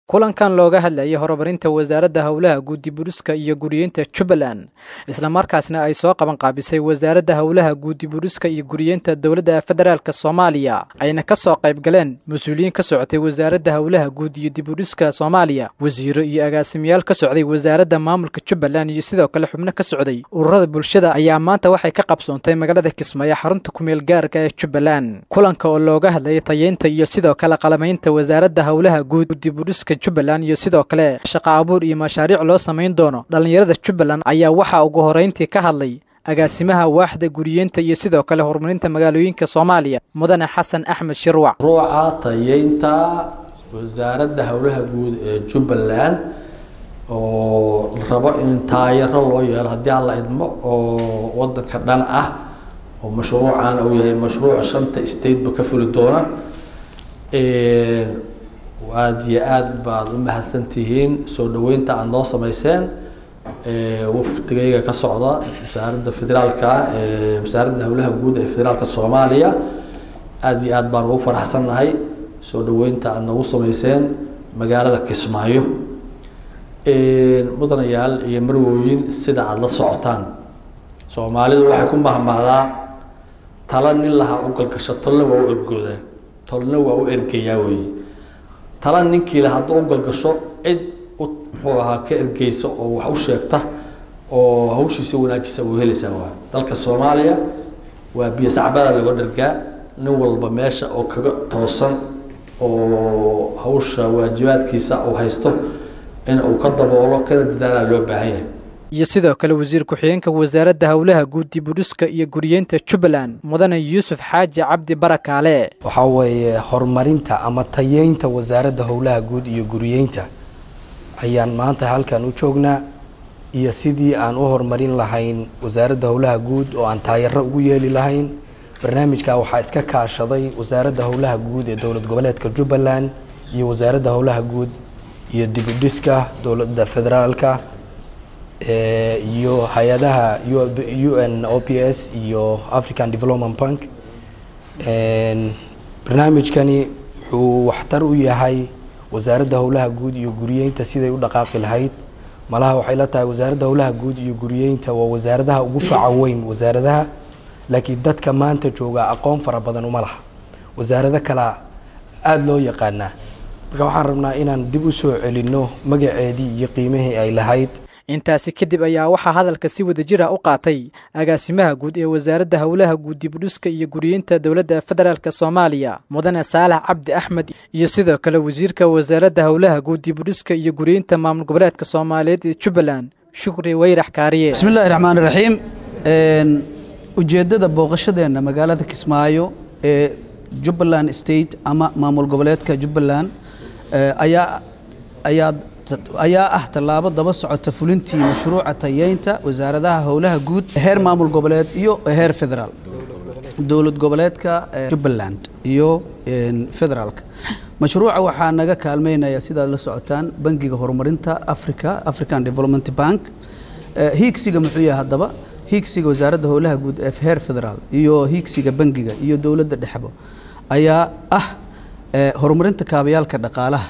kulankan looga hadlayay horumarinta wasaaradda howlaha guudi buriska iyo guriyeynta jubbaland islamarkaasna ay soo qaban qaabisay wasaaradda howlaha guudi buriska iyo guriyeynta dowladda federaalk soomaaliya ayna ka soo qayb galeen mas-uuliyiin ka socotay wasaaradda howlaha guud iyo diburiska soomaaliya wasiiro iyo agaasimayaal ka socday wasaaradda maamulka jubbaland iyo sidoo kale xubno ka socday ururada bulshada ayaa maanta waxay ka qabsoontay magaalada kismaayo xarunta kumeel gaarka ee jubbaland kulanka oo looga hadlayay tayeynta iyo sidoo kale qalamaynta wasaaradda howlaha guud diburiska jubbaland iyo sidoo kale shaqa abuur iyo mashaariic loo samayn doono dhallinyarada jubbaland ayaa waxaa ugu horeyntii ka hadlay agaasimaha waaxda guriyeynta iyo sidoo kale horumarinta magaalooyinka soomaaliya mudane xasan axmed shirwac ruuca tayeynta wasaaradda howlaha guud ee jubbaland oo la rabo in taayaro loo yeelo haddii alla idmo oo wadanka dhan ah oo mashruucan uu yahay mashruuc shanta stateba ka fuli doona aada iyo aada baad u mahadsantihiin soo dhaweynta aada noo sameyseen wafdigayga ka socda wasaaradda federaalka wasaaradda howlaha guud ee federaalka soomaaliya aada iyo aada baan ugu faraxsannahay soo dhaweynta aada noogu sameyseen magaalada kismaayo mudanayaal iyo marwooyin sida aada la socotaan soomaalidu waxay ku mahmahdaa tala nin lahaa u galgasho tolna waa u ergoodaa tolna waa u ergayaa weeye tala ninkii le hadduu u galgasho cid u muxuu ahaa ka ergeysa oo wax u sheegta oo hawshiisa wanaajisa uu helaysaa waa dalka soomaaliya waa biyo sacbada laga dhargaa nin walba meesha oo kaga toosan oo hawsha waajibaadkiisa uu haysto in uu ka daboolo kana dadaalaa loo baahan yahay iyo sidoo kale wasiir ku-xigeenka wasaaradda howlaha guud diburiska iyo guriyeynta jubbaland mudane yuusuf xaaji cabdi barakaale waxaa weeye horumarinta ama tayeynta wasaaradda howlaha guud iyo guriyeynta ayaan maanta halkan u joognaa iyo sidii aan u horumarin lahayn wasaaradda howlaha guud oo aan taayaro ugu yeeli lahayn barnaamijka waxaa iska kaashaday wasaaradda howlaha guud ee dowlad goboleedka jubbaland iyo wasaaradda howlaha guud iyo dibudhiska dowladda federaalka iyo hay-adaha u n o p s iyo african development bank barnaamijkani wuxuu waxtar u yahay wasaaradda howlaha guud iyo guriyeynta siday u dhaqaaqi lahayd malaha waxay la tahay wasaaradda howlaha guud iyo guriyeynta waa wasaaradaha ugu faca weyn wasaaradaha laakiin dadka maanta jooga aqoon fara badan uma laha wasaarado kalea aada loo yaqaanaa marka waxaan rabnaa inaan dib u soo celinno magaceedii iyo qiimihii ay lahayd intaasi kadib ayaa waxaa hadalka si wadajira u qaatay agaasimaha guud ee wasaaradda howlaha guud dibudhiska iyo guriyeynta dowladda federaalk soomaaliya mudane saalax cabdi axmed iyo sidoo kale wasiirka wasaaradda howlaha guud dibudhiska iyo guriyeynta maamul goboleedka soomaaliyeed ee jubbaland shukri weyrax kaariye bismi illahi raxmaani raxiim ujeeddada booqashadeenna magaalada kismaayo ee jubbaland state ama maamul goboleedka jubbaland ayaa ayaa ayaa ah tallaabo daba socota fulintii mashruuca tayeynta wasaaradaha howlaha guud heer maamul goboleed iyo heer federaal dowlad goboleedka jubbaland iyo federaalka mashruuca waxaa naga kaalmeynaya sidaad la socotaan bangiga horumarinta africa african development bank hiigsiga muxuu yahay haddaba hiigsiga wasaaradda howlaha guud ee heer federaal iyo hiigsiga bangiga iyo dowladda dhexbo ayaa ah horumarinta kaabayaalka dhaqaalaha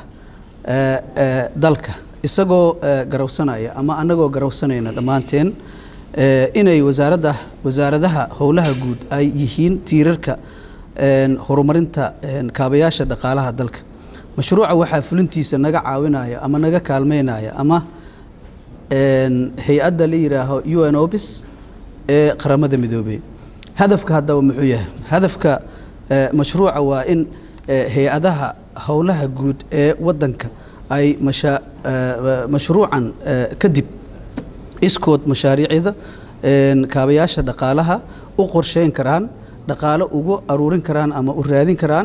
dalka isagoo garawsanaya ama anagoo garawsanayna dhammaanteen inay wasaaradda wasaaradaha howlaha guud ay yihiin tiirarka horumarinta kaabayaasha dhaqaalaha dalka mashruuca waxaa fulintiisa naga caawinaya ama naga kaalmeynaya ama hay-adda la yidhaaho u n obis ee qaramada midoobey hadafka haddaba muxuu yahay hadafka mashruuca waa in hay-adaha howlaha guud ee wadanka ay masha mashruucan kadib iskood mashaariicda kaabayaasha dhaqaalaha u qorsheyn karaan dhaqaalo ugu aruurin karaan ama u raadin karaan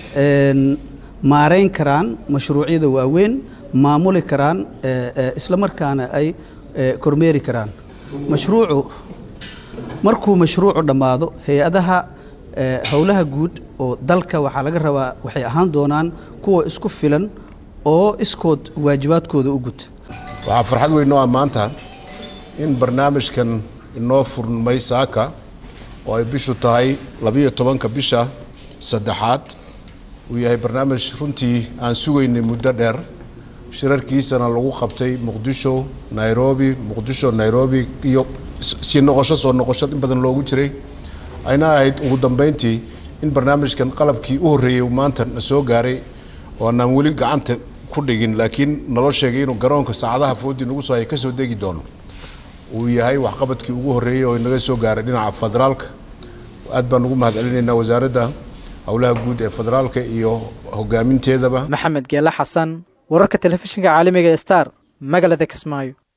maareyn karaan mashruucyada waaweyn maamuli karaan isla markaana ay kormeeri karaan mashruucu markuu mashruucu dhammaado hay-adaha howlaha guud oo dalka waxaa laga rabaa waxay ahaan doonaan kuwa isku filan oo iskood waajibaadkooda u guta waxaa farxad weyn noo ah maanta in barnaamijkan inoo furmay saaka oo ay bishu tahay labiyo tobanka bisha saddexaad uu yahay barnaamij runtii aan sugaynay muddo dheer shirarkiisana lagu qabtay muqdisho nairobi muqdisho nairobi iyo sii noqosho soo noqosho in badan loogu jiray ayna ahayd ugu dambeyntii in barnaamijkan qalabkii u horreeyey maanta na soo gaaray oo anaan weli gacanta ku dhigin laakiin naloo sheegay inuu garoonka saacadaha foodii nagu soo haya ka soo degi doono uu yahay waxqabadkii ugu horreeyey oo inaga soo gaaray dhinaca federaalka aad baan ugu mahad celinaynaa wasaaradda howlaha guud ee federaalka iyo hogaaminteedaba maxamed geele xasan wararka telefishinka caalamiga star magaalada kismaayo